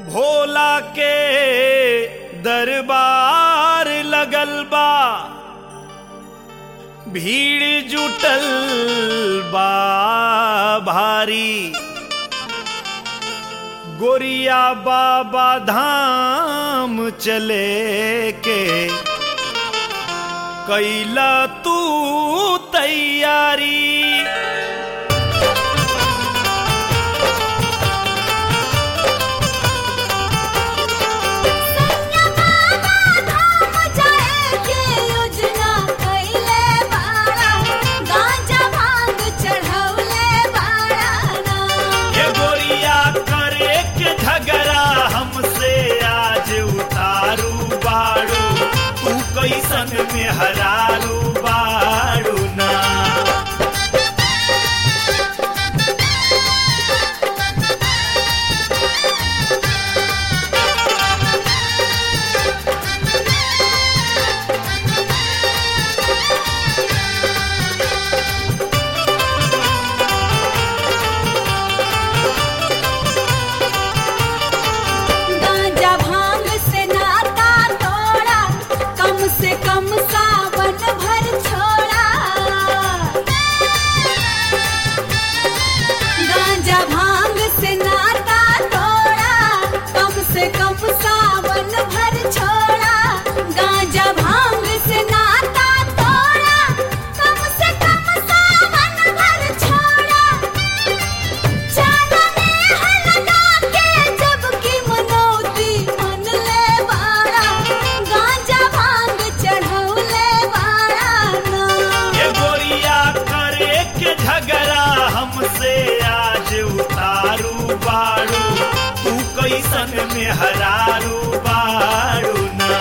भोला के दरबार लगल बा भीड़ जुटल बा भारी गोरिया बाबा धाम चले के कैला तू तैयारी ये गोरिया करे के झगड़ा हमसे आज उतारू बाड़ू तू कैसन में हरारू बाड़ू ना कम सावन भर छोड़ा गांजा भांग से नाता तोड़ा कम से कम सावन भर छोड़ा गांजा भांग से नाता तोड़ा कम से कम सावन भर छोड़ा चांदने हलगा के जब की मनौती मन ले बाड़ा गांजा भांग चढ़ौले बाड़ा ना ये गोरिया करे के झगड़ा हमसे आज उतारू बाड़ू तू कैसन में हरारू बाड़ू ना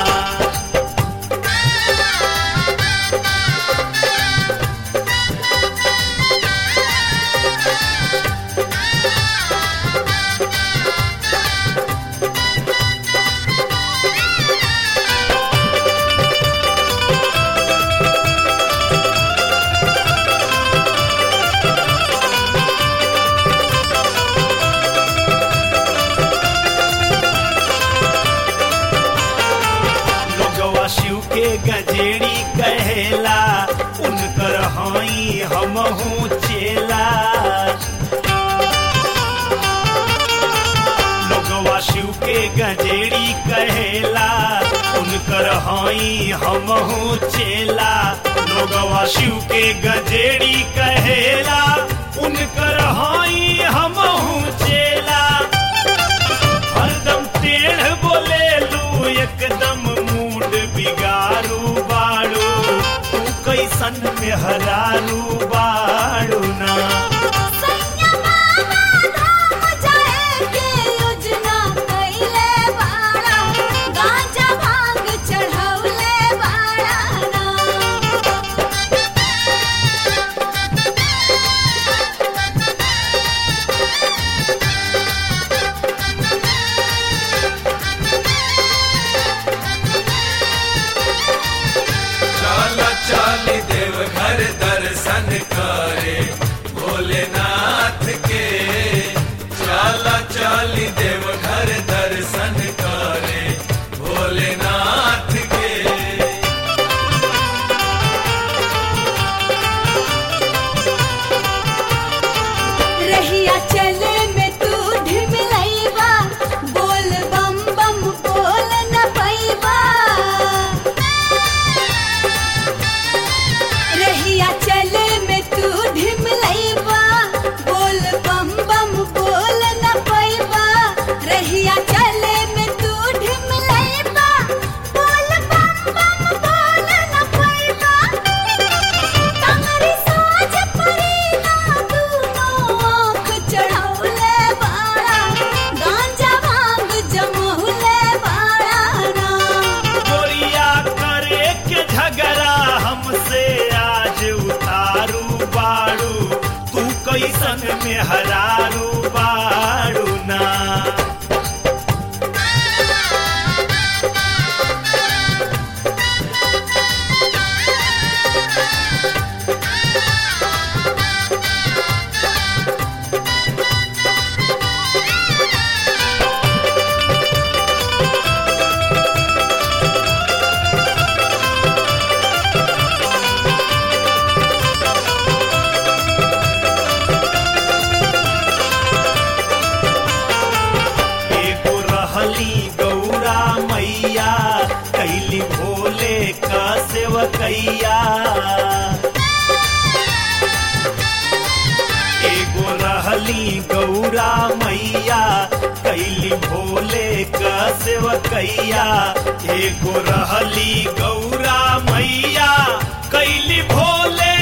लोगवा शिव के गजेड़ी कहेला उनकर हई हमहू चेला लोगवा शिव के गजेड़ी कहेला उनकर हई हमहू चेला लोगवा शिव के गजेड़ी कहेला उनकर हई हमहू चेला हरदम टेढ़ बोले लू एकदम मूड बिगाड़ू बाड़ू तू कैसन में हरारू बाड़ू ना सैया बाबा धाम जाए के योजना कइले बाड़ा गांजा भांग चढ़ौले बाड़ा ना चल चल देव घर दर्शन करे भोलेनाथ के चल चल देव घर दर्शन करे भोलेनाथ के रहिया चले में तू ढिमलैबा बोल बम बम बोल न पैबा रहिया चले में तू ढिमलैबा बोल बम बम बोल न पैबा रहिया चले में तू ढिमलैबा बोल बम बम बोल न पैबा कमरी साज पड़ी ना दूनो आँख चढ़ौले बाड़ा गांजा भांग जमौले बाड़ा ना गोरिया करे के झगड़ा हमसे आज उतारू बाड़ू तू कैसन में हरारू बाड़ू ना Thank सेवकैया एगो रहली गौरा मैया कैली भोले क सेवकैया एगो रहली गौरा मैया कैली भोले